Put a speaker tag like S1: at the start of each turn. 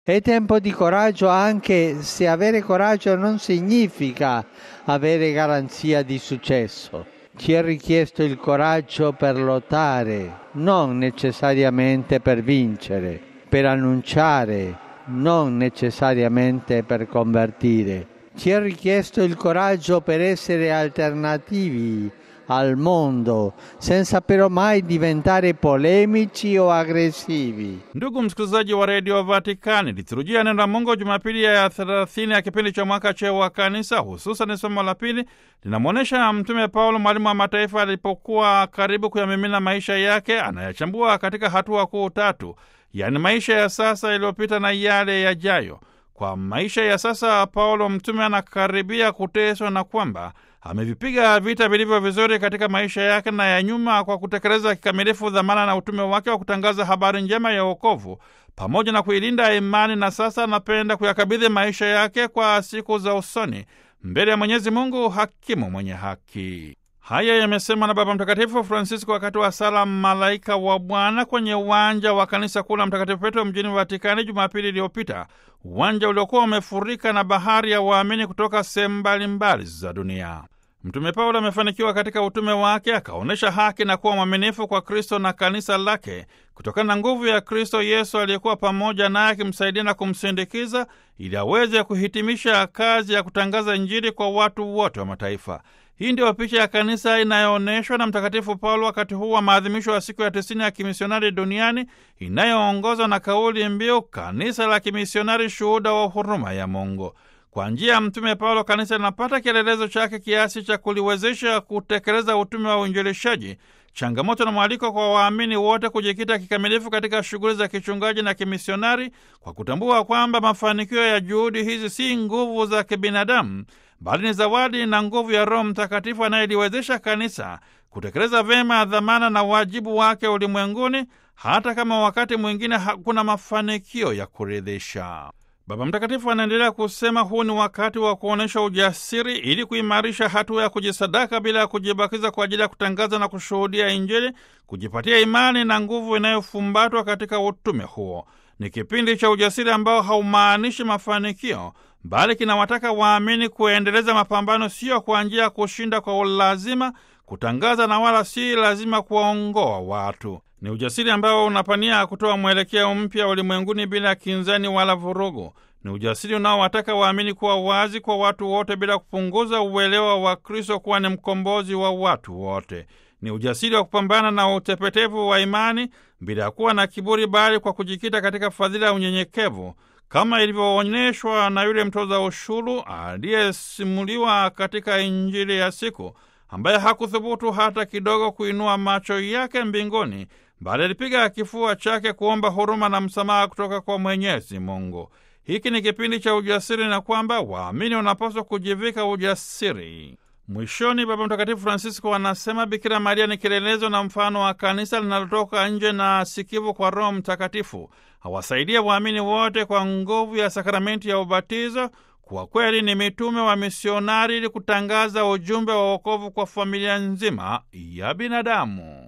S1: È tempo di coraggio anche se avere coraggio non significa avere garanzia di successo. Ci è richiesto il coraggio per lottare, non necessariamente per vincere, per annunciare, non necessariamente per convertire. Ci è richiesto il coraggio per essere alternativi al mondo senza però mai diventare polemici o aggressivi.
S2: Ndugu msikilizaji wa redio Vatikani, liturujia neno la Mungu Jumapili ya thelathini ya kipindi cha mwaka C wa Kanisa, hususan somo la pili linamwonyesha Mtume Paulo, mwalimu wa mataifa, alipokuwa karibu kuyamimina maisha yake, anayachambua katika hatua kuu tatu, yaani maisha ya sasa, yaliyopita na yale yajayo. Kwa maisha ya sasa, Paulo mtume anakaribia kuteswa na kwamba amevipiga vita vilivyo vizuri katika maisha yake na ya nyuma kwa kutekeleza kikamilifu dhamana na utume wake wa kutangaza habari njema ya wokovu pamoja na kuilinda imani, na sasa anapenda kuyakabidhi maisha yake kwa siku za usoni mbele ya Mwenyezi Mungu, hakimu mwenye haki. Haya yamesemwa na Baba Mtakatifu Francisco wakati wa sala Malaika wa Bwana kwenye uwanja wa kanisa kuu la Mtakatifu Petro mjini Vatikani Jumapili iliyopita, uwanja uliokuwa umefurika na bahari ya waamini kutoka sehemu mbalimbali za dunia. Mtume Paulo amefanikiwa katika utume wake, akaonyesha haki na kuwa mwaminifu kwa Kristo na kanisa lake kutokana na nguvu ya Kristo Yesu aliyekuwa pamoja naye akimsaidia na kumsindikiza ili aweze kuhitimisha kazi ya kutangaza Injili kwa watu wote wa mataifa. Hii ndio picha ya kanisa inayoonyeshwa na Mtakatifu Paulo wakati huu wa maadhimisho ya siku ya tisini ya kimisionari duniani inayoongozwa na kauli mbiu kanisa la kimisionari, shuhuda wa huruma ya Mungu. Kwa njia ya Mtume Paulo, kanisa linapata kielelezo chake kiasi cha kuliwezesha kutekeleza utume wa uinjilishaji, changamoto na mwaliko kwa waamini wote kujikita kikamilifu katika shughuli za kichungaji na kimisionari, kwa kutambua kwamba mafanikio ya juhudi hizi si nguvu za kibinadamu bali ni zawadi na nguvu ya Roho Mtakatifu anayeliwezesha kanisa kutekeleza vyema dhamana na wajibu wake ulimwenguni, hata kama wakati mwingine hakuna mafanikio ya kuridhisha. Baba Mtakatifu anaendelea kusema, huu ni wakati wa kuonyesha ujasiri ili kuimarisha hatua ya kujisadaka bila ya kujibakiza kwa ajili ya kutangaza na kushuhudia Injili, kujipatia imani na nguvu inayofumbatwa katika utume huo. Ni kipindi cha ujasiri ambao haumaanishi mafanikio bali kinawataka waamini kuendeleza mapambano, sio kwa njia ya kushinda kwa ulazima, kutangaza na wala si lazima kuwaongoa watu. Ni ujasiri ambao unapania kutoa mwelekeo mpya ulimwenguni bila kinzani wala vurugu. Ni ujasiri unaowataka waamini kuwa wazi kwa watu wote bila kupunguza uelewa wa Kristo kuwa ni mkombozi wa watu wote. Ni ujasiri wa kupambana na utepetevu wa imani bila ya kuwa na kiburi, bali kwa kujikita katika fadhila ya unyenyekevu kama ilivyoonyeshwa na yule mtoza ushuru aliyesimuliwa katika Injili ya siku, ambaye hakuthubutu hata kidogo kuinua macho yake mbinguni, bali alipiga kifua chake kuomba huruma na msamaha kutoka kwa Mwenyezi Mungu. Hiki ni kipindi cha ujasiri na kwamba waamini wanapaswa kujivika ujasiri. Mwishoni, Baba Mtakatifu Francisco anasema Bikira Maria ni kielelezo na mfano wa kanisa linalotoka nje na sikivu kwa Roho Mtakatifu. Hawasaidia waamini wote kwa nguvu ya sakramenti ya ubatizo kuwa kweli ni mitume wa misionari ili kutangaza ujumbe wa wokovu kwa familia nzima ya binadamu.